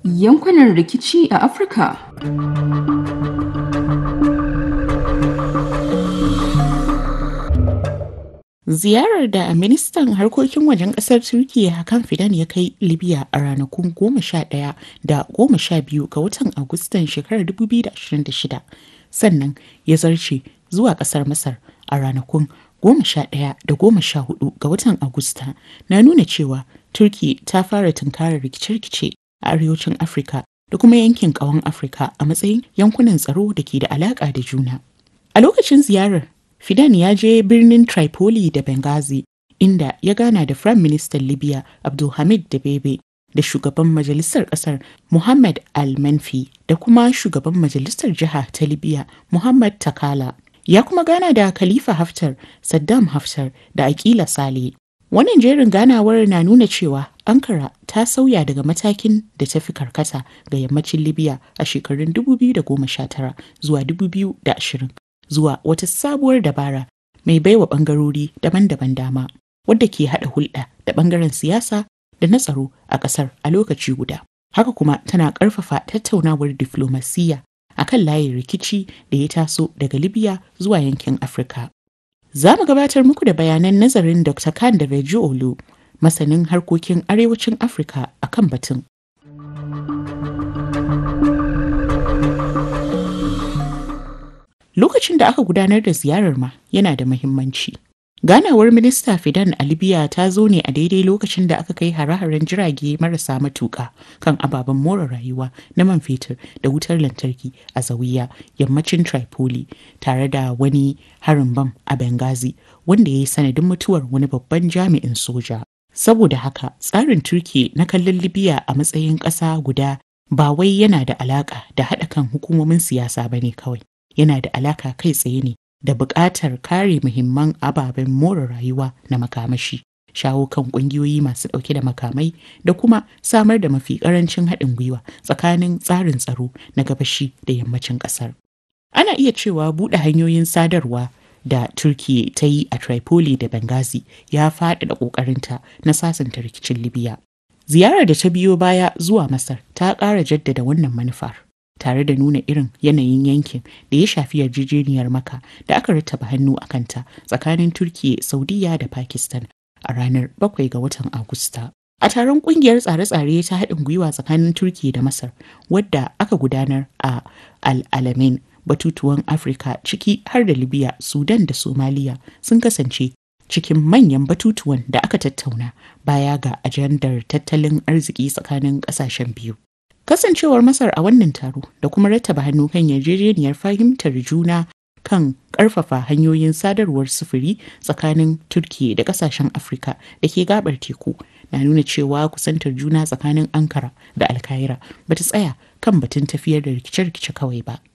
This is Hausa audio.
Yankunan rikici a Afirka. Ziyarar da ministan harkokin wajen kasar Turkiyya Hakan Fidan ya kai Libya a ranakun 11 da 12 ga watan Agustan shekarar 2026 sannan ya zarce zuwa kasar Masar a ranakun 11 da 14 ga watan Agusta na nuna cewa Turkiyya ta fara tunkarar rikice-rikice a arewacin Afirka da kuma yankin ƙawon Afirka a matsayin yankunan tsaro da ke da alaƙa da juna. A lokacin ziyarar Fidan ya je birnin Tripoli da Benghazi inda ya gana da Firayim Ministan Libya Abdulhamid Dabebe da shugaban majalisar kasar Muhammad Al-Manfi da kuma shugaban majalisar jiha ta Libya Muhammad Takala. Ya kuma gana da Khalifa Haftar, Saddam Haftar da Akila Sale. Wannan jerin ganawar na nuna cewa Ankara ta sauya daga matakin da ta fi karkata ga yammacin Libya a shekarun 2019 zuwa 2020. zuwa wata sabuwar dabara mai baiwa bangarori daban-daban dama wadda ke haɗa hulɗa da bangaren siyasa da na tsaro a ƙasar a lokaci guda. Haka kuma tana ƙarfafa tattaunawar diflomasiyya a kan layin rikici da ya taso daga Libya zuwa yankin Afirka. Za mu gabatar muku da bayanan nazarin Dr. Khan da Olu, masanin harkokin arewacin Afirka a kan batun. Lokacin da aka gudanar da ziyarar ma yana da muhimmanci. Ganawar Minista Fidan a Libya ta zo ne a daidai lokacin da aka kai hare-haren jirage marasa matuƙa kan ababen more rayuwa na man fetur da wutar lantarki a Zawiya, yammacin Tripoli, tare da wani harin bam a Benghazi wanda ya yi sanadin mutuwar wani babban jami'in soja. Saboda haka, tsarin Turki na kallon Libya a matsayin ƙasa guda ba wai yana da alaƙa da haɗa kan hukumomin siyasa ba ne kawai. yana da alaka kai tsaye ne da buƙatar kare muhimman ababen more rayuwa na makamashi shawo kan ƙungiyoyi masu ɗauke da makamai da kuma samar da mafi ƙarancin haɗin gwiwa tsakanin tsarin tsaro na gabashi da yammacin ƙasar ana iya cewa buɗe hanyoyin sadarwa da turkiya ta yi a tripoli da benghazi ya faɗaɗa ƙoƙarinta na sasanta rikicin libya ziyarar da ta biyo baya zuwa masar ta ƙara jaddada wannan manufar tare da nuna irin yanayin yankin da ya shafi yarjejeniyar maka da aka rattaba hannu a kanta tsakanin turkiya saudiya da pakistan a ranar 7 ga watan agusta a taron kungiyar tsare-tsare ta haɗin gwiwa tsakanin turkiya da masar wadda aka gudanar a al-alamin batutuwan afirka ciki har da libya sudan da somaliya sun kasance cikin manyan batutuwan da aka tattauna baya ga ajandar tattalin arziki tsakanin ƙasashen biyu Kasancewar Masar a wannan taro da kuma rattaba hannu kan yarjejeniyar fahimtar juna kan ƙarfafa hanyoyin sadarwar sufuri tsakanin Turkiyya da ƙasashen Afirka da ke gabar teku na nuna cewa kusantar juna tsakanin Ankara da Alkaira ba ta tsaya kan batun tafiyar da rikice-rikice kawai ba.